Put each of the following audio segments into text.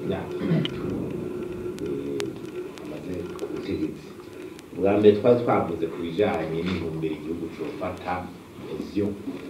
imyaka itatu eh, amaze ku butegetsi bwa mbere twari twavuze ku bijanye n'intumbero igihugu cofata vision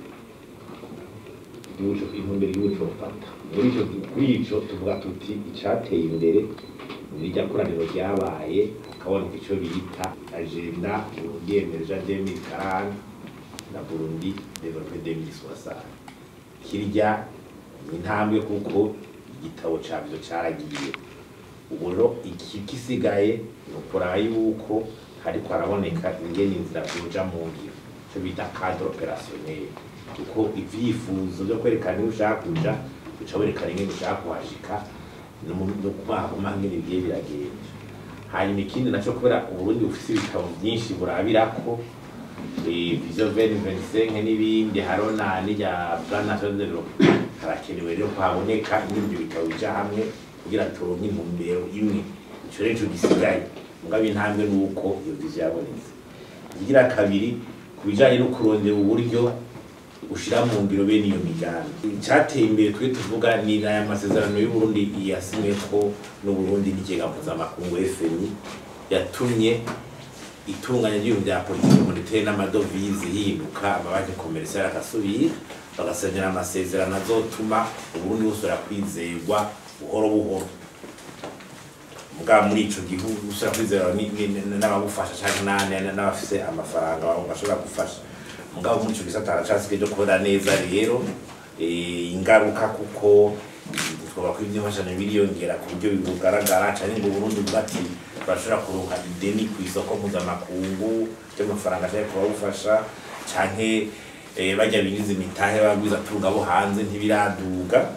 igihugu- intumbero igihugu cofata muri ico kuri ico tuvuga tuti icateye imbere nirya koraniro ryabaye hakaboneka ico bita agenda Burundi emerja 2040 na Burundi develope 2060 kirya ni intambwe kuko igitabo cavyo caragiye ubu rero iki gisigaye ni ukuraba yuko hariko haraboneka ingene inzira zoja mu ngiro ico bita cadre opérationnel kuko ivyifuzo vyo kwerekana iyo ushaka kuja uca werekana ingene ushaka kuhashika no mu- no kumahuma ngene bigiye biragenda hanyuma ikindi naco kubera uburundi bufise ibitabo vyinshi burabirako eh, vision 2025 n'ibindi harona n'irya plan national development harakenewe rero ko haboneka ingene ivyo bitabo bija hamwe kugira turonke intumbero imwe ico rero ico gisigaye mugabo intambwe nuko iyo vision yabonetse ikigira kabiri ku bijanye no kurondera uburyo ushira mu ngiro bene iyo migambi icyateye imbere twe tuvuga ni aya masezerano y'uburundi yasinyweko n'uburundi n'ikigega mpuzamakungu fmi yatumye itunganya ry'ibintu bya politiki monetaire n'amadovize yihinduka amabanki komerisiyo agasubira bagasenyera amasezerano azotuma uburundi busubira kwizerwa buhoro buhoro mugabo muri ico gihugu usubira kwizerwa ni- ni- ni- n'abagufasha canke na- n'abafise amafaranga bashobora gufasha mugabo muri ico gisata haracasigaye cyo kubona neza rero eh, ingaruka kuko twoba ko ivy'imfashanyo biriyongera ku buryo bugaragara canke ngo Burundi buvuga ati turashobora kuronka ideni kw'isoko mpuzamakungu ry'amafaranga ashaka kuba bufasha canke eh, barya biniza imitahe bagwiza turuga bo hanze ntibiraduga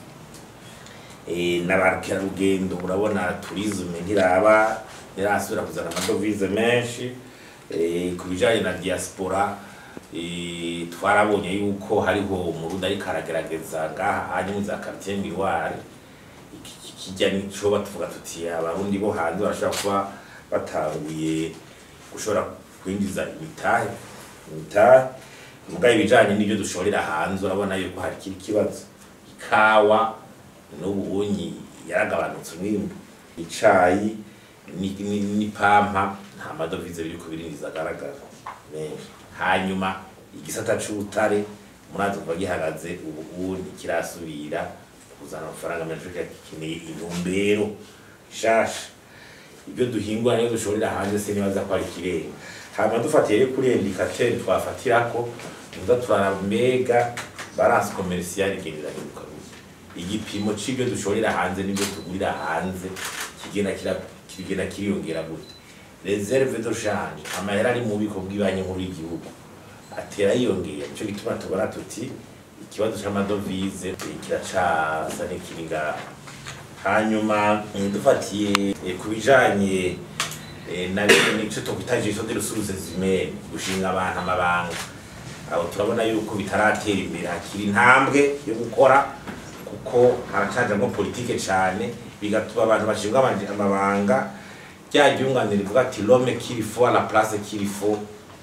eh, n'abakerarugendo urabona turisme ntiraba ntirasubira kuzana amadovize menshi eh, ku bijanye na diaspora eh, twarabonye yuko hariho umurundi ariko aragerageza ngaha hanyuma za quartier miroir iki- iki- kijya nico batuvuga tuti abarundi bo hanze barashobora kuba batanguye gushobora kwinjiza imitahe imitahe mugabo ibijanye n'ibyo dushorera hanze urabona yuko hari kiri kibazo ikawa n'ubunyi yaragabanutse umwimbu icayi ni- ni- n'ipampa nta madovize biri kubirindiza agaragara menshi hanyuma igisata c'ubutare murazi kuva gihagaze ubu ubu ntikirasubira kuzana amafaranga menshi kuko gikeneye intumbero nshasha ibyo duhingura niyo dushorera hanze se nibaza ko ari ikirenga hama dufatiye rero kuri indikateri twafatirako tuza turaraba mbega balance commerciale igenda irahinduka gute igipimo c'ibyo dushorera hanze n'ibyo tugurira hanze kigenda kira- kigenda kiriyongera gute reserve de change amahera ari mu bubiko bw'ibanki nkuru y'igihugu atera yiyongera nico gituma tubona tuti ikibazo c'amadovize eh, kiracasa n'ikiri ngaho hanyuma eh, dufatiye eh, ku bijanye eh, na nico twokwita gestion de ressources humaines gushinga abantu amabanga aho turabona yuko bitaratera imbere hakiri intambwe yo gukora kuko haracajamwo politike cane bigatuma abantu bashinga amanje- amabanga rya ryunganire rivuga ati l'homme qu'il faut à la place qu'il faut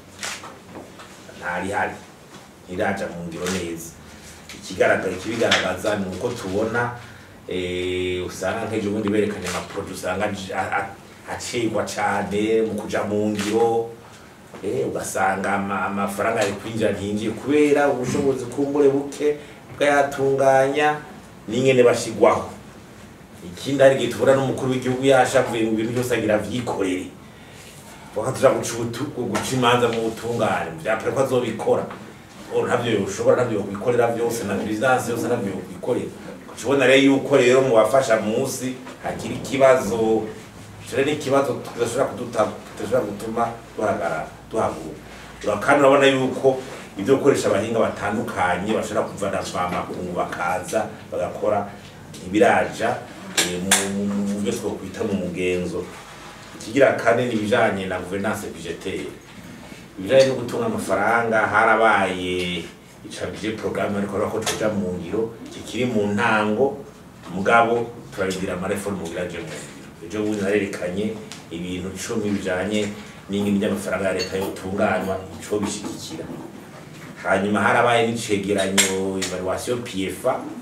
ntarihari ntiraja mu ngiro neza ikigaragara ikibigaragaza ni uko tubona eh, usanga nk'ejo bundi berekanye amaproje usanga aj- a- a- acigwa cane mu kuja mu ngiro eh, ugasanga ama- amafaranga ari kwinjira ntiyinjiye kubera ubushobozi kumbure buke bwayatunganya n'ingene bashigwaho ikindi hari igihe tubona n'umukuru w'igihugu yashavuye mu bintu byose agira avyikorere wakatuja guca ubutu- guca imanza mu butungane vyapere ko azobikora Oro ntabyo yoshobora ntabyo yokwikorera vyose na perezidansi yose ntabyo yokwikorera ukibona rero yuko rero mu bafasha munsi hakiri ikibazo ico rero ni ikibazo tudashobora kuduta- tudashobora gutuma duhagarara duhaguruka kandi urabona yuko ibyo gukoresha abahinga batandukanye bashobora kuvana amakungu bakaza bagakora ntibiraja eh, mu- mu- mu byo twokwita mu mugenzo ikigira kane ni ibijanye na gouvernance budgetaire ibijanye no gutunga amafaranga harabaye icabije programme ariko ariko tuja mu ngiro kikiri mu ntango mugabo turabidira amareforme kugira aje mu ngiro ejo bundi narerekanye ibintu cumi bijanye n'ingini ry'amafaranga ya leta yotunganywa ico bishigikira hanyuma harabaye n'icegeranyo evaluation PFA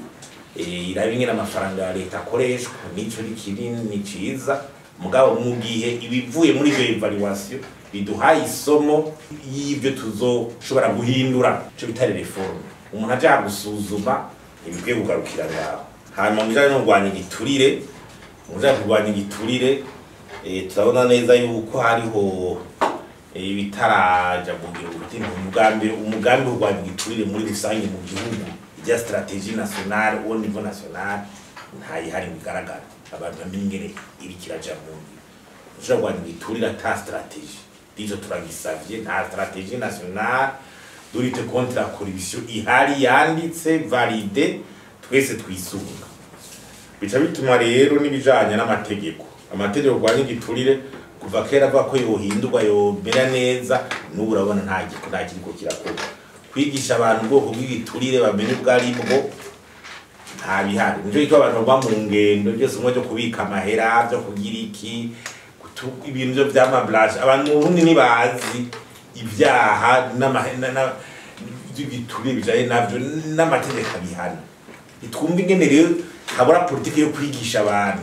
eh, irabe ingene amafaranga ya leta akoreshwa nico ni kinini ni ciza mugabo mu gihe ibivuye muri iyo evaluation biduhaye isomo y'ibyo tuzoshobora guhindura ico bita reforme umuntu aja gusuzuma ntibikwiye kugarukira ngaho hanyuma mu bijanye no kurwanya igiturire mu bijanye no kurwanya igiturire eh, turabona neza yuko hariho eh, ibitaraja mu gihugu umugambi umugambi wo kurwanya igiturire muri rusange mu gihugu rya strategie nationale au niveau national ntayihari ngo igaragara abantu bamenye ingene iriko iraja mu ngiro ushobora kurwanya igiturire ata strategie dijo turagisavye nta strategie nationale durite contre la corruption ihari yanditse valide twese twisunga bica bituma rero n'ibijanye n'amategeko amategeko kurwanya igiturire kuva kera avuga ko yohindurwa yomera neza n'ubu urabona nta giko nta kiriko kirakorwa kwigisha abantu ubwoko bw'igiturire bamenye ubwo ari bwo nta bihari nico gituma abantu bagwa mu ngendo byose umwe byo kubika amahera byo kugira iki gutu- ibintu byo vy'amablaje abantu mu burundi ntibazi ibyaha n'amahe- na- na- by'igiturire bijanye navyo n'amategeko abihana ntitwumva ingene rero habura politiki yo kwigisha abantu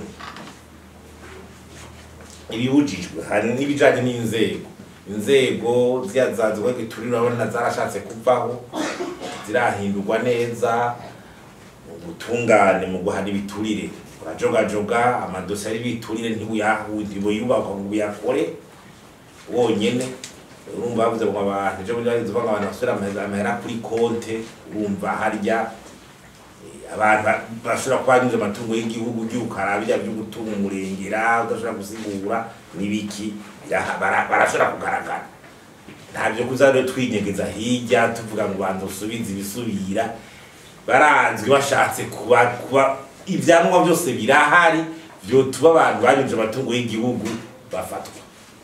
ibibujijwe hari n'ibijanye n'inzego inzego ziriya zanzwe giturire urabona zarashatse kuvaho zirahindurwa neza ubutungane mu guhana ibiturire urajogajoga amadosiye ari ibiturire ntibuyubakwa ngo uyakore wonyene urumva bavuze ngo abantu ejo bundi bavuze ngo abantu basubira amahera amahera kuri konte urumva harya eh, abantu ba- bashobora kuba banyuze amatungo y'igihugu by'ukara birya byo gutunga umurengera udashobora gusigura n'ibiki biraha- bara- barashobora kugaragara ntabyo kuza rero twinyegeza hirya tuvuga ngo banza usubize ibisubira baranzwe bashatse kuba kuba ibyangombwa byose birahari vyotuma abantu banyuje amatungo y'igihugu bafatwa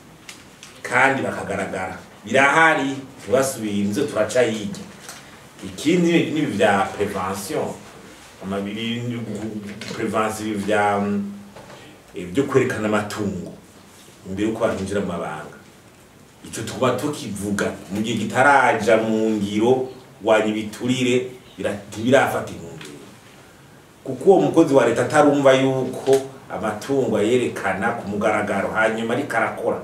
kandi bakagaragara birahari ntibasubire inzu turaca hirya ikindi nibi vya prevention amabiri prevention ibi vya mm, eh, byo kwerekana amatungo imbere yuko barinjira mu mabanga ico tuba tukivuga mu gihe kitaraja mu ngiro wanya ibiturire bira- ntibirafata intumbero kuko uwo mukozi wa leta atarumva yuko amatungo ayerekana ku mugaragaro hanyuma ariko arakora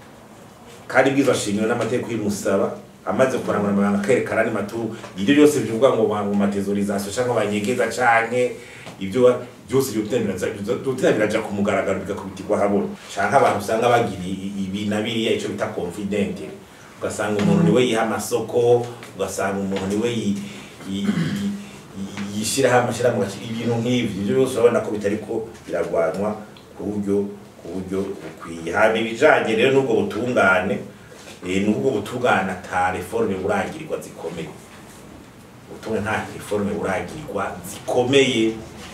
kandi bwiza shingiro n'amategeko y'umusaba amaze kurangura amabanga akerekana andi matungo ibyo byose bivuga ngo mu matezorizasiyo cyangwa banyegeza canke ibyo byose byotera biraja ku mugaragaro bigakubitirwa habona canke abantu usanga bagira i- ibi na biriya ico bita confidente ugasanga umuntu niwe yiha amasoko ugasanga umuntu niwe yi- yi- yi- yi- yishiraho amashirahamwe agakira ibintu nk'ivyo ivyo byose urabona ko bitariko biragwanwa ku buryo ku buryo bukwiye hama ibijanye rero n'ubwo butungane eh, n'ubwo butungane ata reforme buragirirwa zikomeye ubutungane nta reforme buragirirwa zikomeye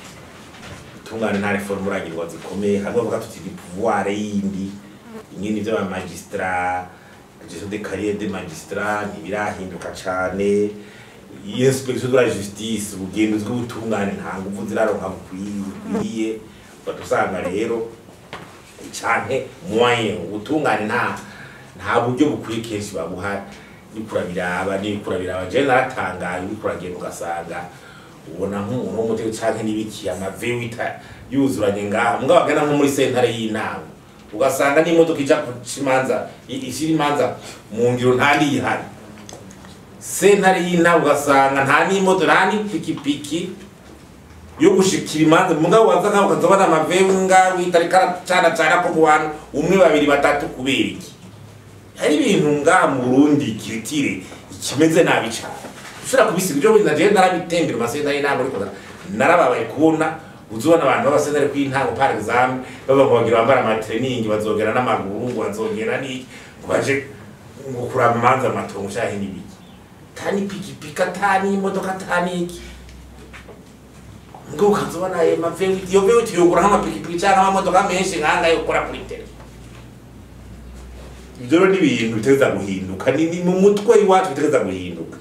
ubutungane nta reforme buragirirwa zikomeye hamwe bavuga tuti ni pouvoir yindi ingene ivyo ba magistrat gestion de carrière de magistrat ntibirahinduka cane inspection de la justice ubugenzuzi bw'ubutungane nta nguvu ziraronka bukwiye ugahita usanga rero canke moyen ubutungane nta nta buryo bukwiye kenshi babuha uriko urabiraba n'uriko urabiraba jewe naratangaye uriko uragenda ugasanga ubona nk'umuntu w'umutego canke n'ibiki amavewita yuzuranye ngaha mugabo agana nko muri sentare y'inama ugasanga n'imodoka ija kuca imanza i- ishira imanza mu ngiro nta niyihari sentare y'inama ugasanga nta n'imodoka nta n'ipikipiki yo gushikira imanza mugabo waza nkaho ukazabona amavenga witarika aracana cana ko mu bantu umwe babiri batatu kubera iki hari ibintu ngaha mu Burundi kiritire ikimeze nabi cane ushobora kubisiga ibyo bundi naje narabitembera amasenta y'intango ariko narababaye kubona uzubona abantu b'abasentare kw'intango par exemple baba ngo bagira bambara amatraining bazogera n'amaguru ngo bazogera n'iki ngo baje ngo kuraba imanza amatongo canke n'ibiki tani pikipiki atani imodoka atani iki ngo ukazobona ayo mavewiti iyo vewiti yogura nk'amapikipiki canke amamodoka menshi nkanga yo gukora kuri tele ibyo rero ni ibintu bitegereza guhinduka ni ni mu mutwe iwacu bitegereza guhinduka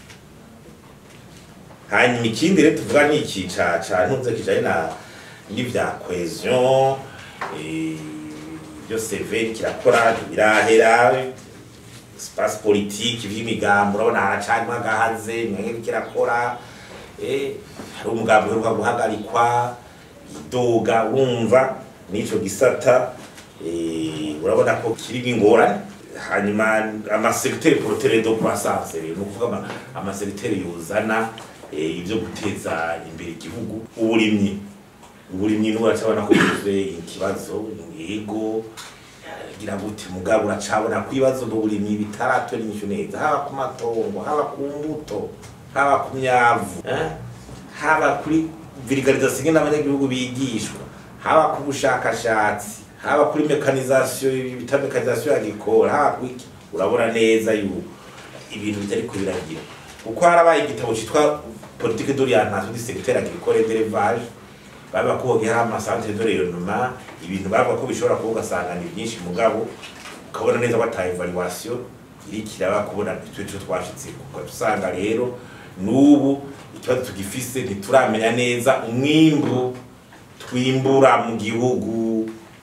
hanyuma ikindi rero tuvuga ni iki ca ca ntunze kijanye na n'ivya cohesion eh, ibyo severi kirakora ntibirahera espace politique vy'imigambo urabona haracarimo agahaze mwenge kirakora eh, hari umugambi uheruka guhagarikwa idoga wumva n'ico gisata eh, urabona ko kirimo ingorane hanyuma amasekiteri porotere do croissance rero ni ukuvuga ama- amasekiteri yuzana eh, ibyo guteza imbere igihugu uburimyi uburimyi n'ubu uracabona ko buzuye ikibazo yego gira gute mugabo uracabona ko ibibazo by'uburimyi bitaratora inyishu neza haba ku matongo haba ku mbuto haba ku myavu eh? haba kuri virigalizasiyo ingene abanyagihugu bigishwa haba ku bushakashatsi haba kuri mekanizasiyo bita mekanizasiyo agricole haba kuri iki urabona neza yuko ibintu bitari kubiragira kuko harabaye igitabo citwa politique d'orientation du secteur agricole et d'élevage baba ko hari amasantere de rayonnement ibintu bavuga ko bishobora kuba ugasanga ni byinshi mugabo ukabona neza ko ata evaluation iriko iraba kubona icyo cyo twashitse kuko usanga rero n'ubu ikibazo tugifise ntituramenya neza umwimbu twimbura mu gihugu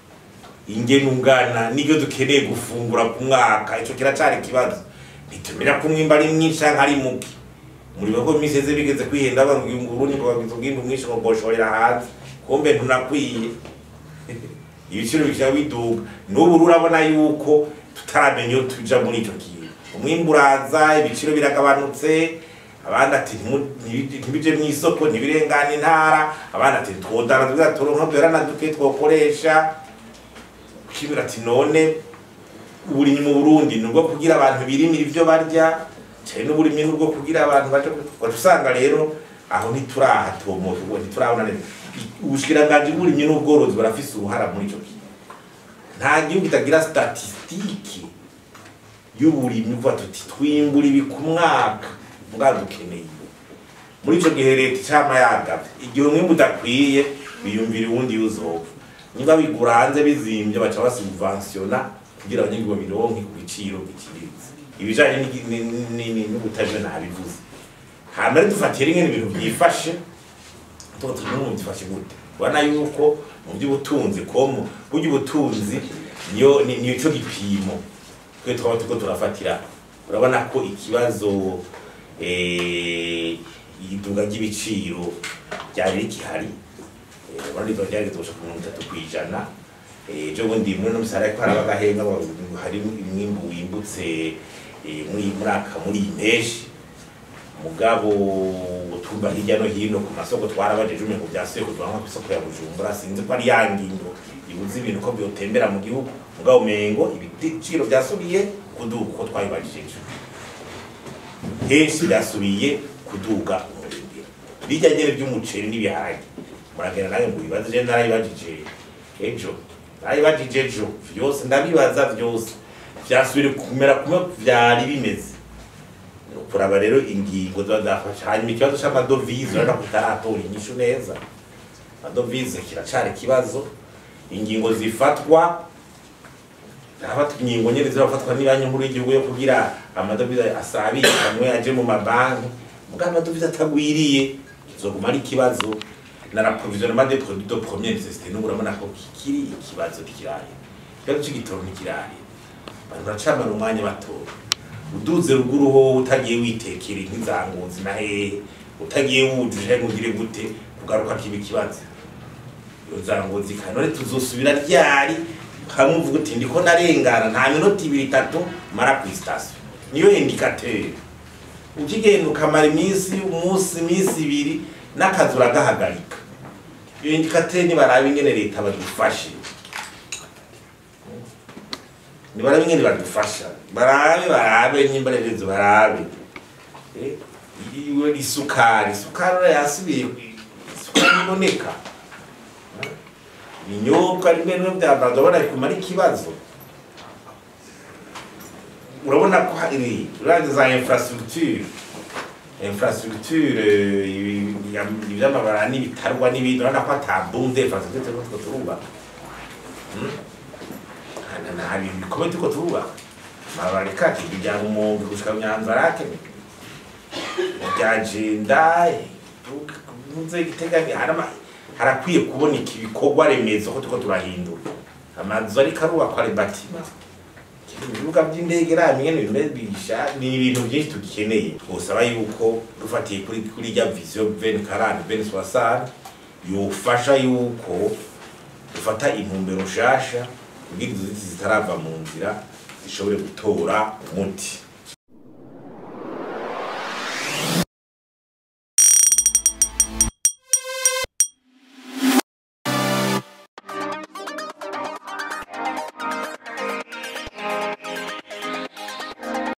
ingene ungana n'ibyo dukeneye gufungura ku mwaka ico kiracari ikibazo ntitumenya ko umwimbu ari mwinshi canke ari muke muri bigo misi eze bigeze kwihenda bangira urundi ngo bagize ubwimbu mwinshi ngo boshorera hanze kumbe ntunakwiye ibiciro bikira biduga n'ubu urabona yuko tutaramenya iyo tuja muri ico kintu umwimbu uraza ibiciro biragabanutse abandi ati "Ntimu- ntibi- ntibije mw'isoko ntibirengana intara abandi ati twodana tuza turonka duherana duke twokoresha kibira ati none uburimyi mu Burundi nubwo kugira abantu birimira ivyo barya cyane n'uburimyi nubwo kugira abantu baje wacu usanga rero aho ntiturahatomoka ubwo ntiturabona neza ubushikiranganji bw'uburimyi n'ubworozi barafise uruhara muri ico kintu nta gihugu kitagira statisitike y'uburimyi uvuga tuti twimbura ibi ku mwaka mbwa dukeneye muri ico gihe leta icama yagavye igihe umwimbu udakwiye biyumvira uwundi yuzopfa niba bigura hanze bizimvye baca basubventiona kugira abanyagihugu babironke ku biciro biciriritse ibijanye n'igi- ni- ni- ni- n'ubutajwe nabivuze hama rero dufatiye rimwe n'ibintu byifashe tuba turi mu byifashe gute ubona yuko mu by'ubutunzi komo burya ubutunzi niyo ni- niyo cyo gipimo twe twaba turiko turafatira urabona ko ikibazo eh, iduga ry'ibiciro ryari rikihari Eh, urabona riba ryari ritosha ku mirongo itatu kw'ijana Eh, ejo bundi muri no misara ariko haraba agahenga ngo hari umwimbu wimbutse eh, muri muri aka muri iyi mpeshyi mugabo tumba hirya no hino ku masoko twarabajeje umengo byasuye kuvanwa ku isoko ya Bujumbura sinzi ko ari ya ngingo ibuze ibintu ko byotembera mu gihugu mugabo umengo ibiciro byasubiye kuduga uko twabibajije ejo henshi byasubiye kuduga umurengera bijya nyene by'umuceri n'ibiharage muragenda nange mu bibazo je narayibajije ejo narayibajije ejo vyose ndabibaza vyose vyasubire kumera kumwe vyari bimeze kuraba rero ingingo ziba zafasha hanyuma ikibazo c'amadovize urabona ko utaratora inyishu neza amadovize kiracari ikibazo ingingo zifatwa harafatwa ingingo nyene zirafatwa n'ibanki nkuru y'igihugu yo kugira amadovize asabikanwe aje mu mabanki mugabo amadovize atagwiriye kizoguma ari ikibazo na l'approvisionnement des produits de première nécessité n'ubu urabona ko kikiri ikibazo kiraye ikibazo c'igitoro ntikiraye abantu baracamara umwanya batora uduze ruguru ho utagiye witekera nk'izangunzi na hehe utagiye wujuje ngo ugire gute kugaruka kiba ikibazo iyo zangunzi kandi none tuzosubira ryari hamwe uvuga uti ndiko narengana nta minota ibiri itatu mara ku sitasiyo niyo indikateri ukigenda ukamara iminsi umunsi iminsi ibiri n'akazi uragahagarika iyo indikateri nibaraba ingene leta badufashe nibarabe ingene badufasha barabe barabe nyimbarerezo barabe Eh, iwe isukari isukari ura yasubiye isukari iboneka Eh, ibinyobwa rimwe rimwe byambaza urabona ari kumara ikibazo urabona ko hari uraje za infrastructure infrastructure eh, ibi- iby'amabara n'ibitarwa n'ibindi urabona ko atabunze infrastructure turiko turubaka hari ibikomeye turiko turubaka amabara kati bijyana umuntu gushika nyanza rake byagenda ntuze giteganya harama harakwiye kuboneka ibikorwa remezo ko turiko turahindura amazu ariko arubakwa ari batima ibibuga by'indege ramye bimeze bisha ni ibintu byinshi tugikeneye twosaba yuko dufatiye kuri kuri rya vision 2040 2060 yofasha yuko dufata intumbero nshasha kugira izo ziti zitarava mu nzira zishobore gutora umuti